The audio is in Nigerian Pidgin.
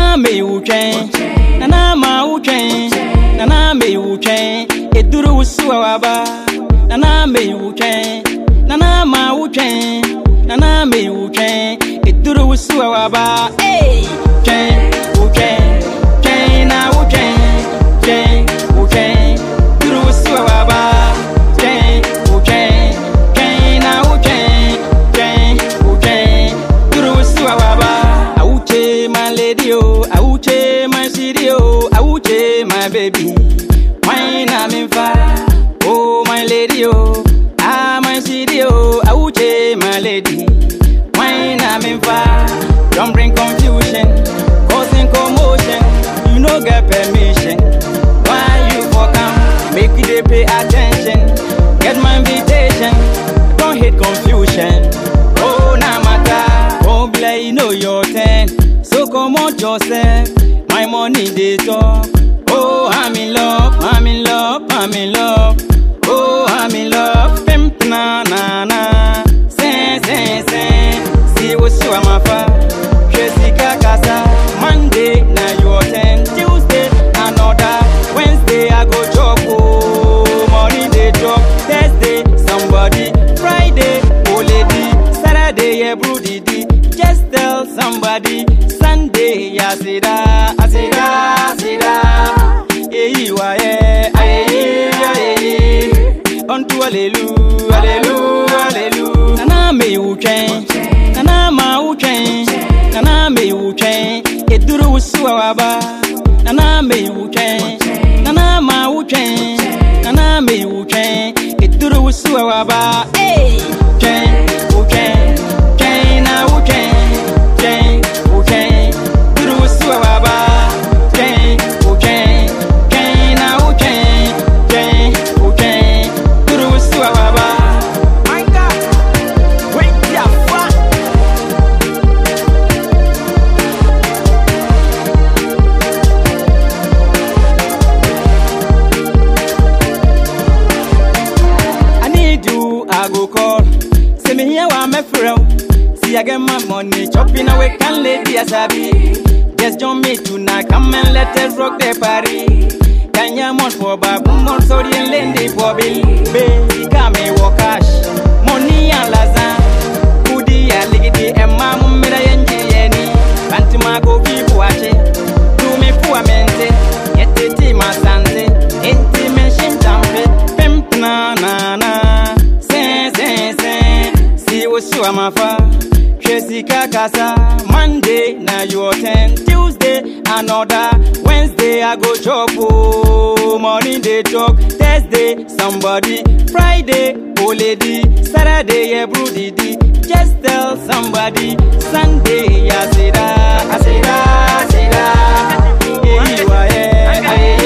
me wutwɛn nana ma wotwɛn nana me wutwɛn eduru wusu a waba nana me wutwɛn nana ma wotwɛn nana me wutwɛn eduru wusu a waba hey twɛn wutwɛn twɛn na wotwɛn twɛn wotwɛn duru wusu a waba twɛn wotwɛn twɛn na wotwɛn twɛn wotwɛn duru wusu a waba awuche my lady oh awuche my city oh awuche my baby wine am in fire oh my lady oh ah my city oh awuche my lady wine am in fire don't bring confusion causing commotion you no get permission why you for come make you dey pay attention get my invitation don't hate confusion oh na matter oh blay you know your turn so comot yourself my money dey talk oh i'm in love i'm in love i'm in love oh i'm in love pimp na na na sen sen sen si wosu amafa hwɛ sika kasa monday na your turn tuesday another wednesday i go chop oh money dey drop thursday somebody friday oh lady saturday yeah bro didi just tell somebody sunday yasida asida asida eyi wa ye ayeyi ayeyi onto alelu alelu alelu nana me wutwɛn nana ma wutwɛn nana me wutwɛn eduru wusu a waba nana me wutwɛn nana ma wutwɛn nana me wutwɛn eduru wusu a waba hey twɛn wutwɛn twɛn na wutwɛn twɛn wutwɛn duru wusu a waba twɛn wutwɛn twɛn na wutwɛn twɛn wutwɛn duru wusu a waba. My God, wait ya fa. I need you, I go call. Say me here, I'm a friend. See, I get my money, chopping away, can lady as I be. Just join me tonight, come and let us rock the party. Can you mon for babu, mon sorry and lendy for bill. Baby, come me walk cash. Money and lazan. Kudi ya ligidi, and mamma mira yenji yeni. Bantima go people watch it. Do me poor mente. Yet the team are sante. Inti mention tampe. Pimp na na na. Sen sen sen. Si usu amafa. Hwɛ sika kasa. Monday na your turn. Tuesday another. Wednesday I go chop oh. Money dey talk. Thursday somebody. Friday oh lady. Saturday yeah bro didi. Just tell somebody. Sunday asida asida asida. Eyi wa ye. Aye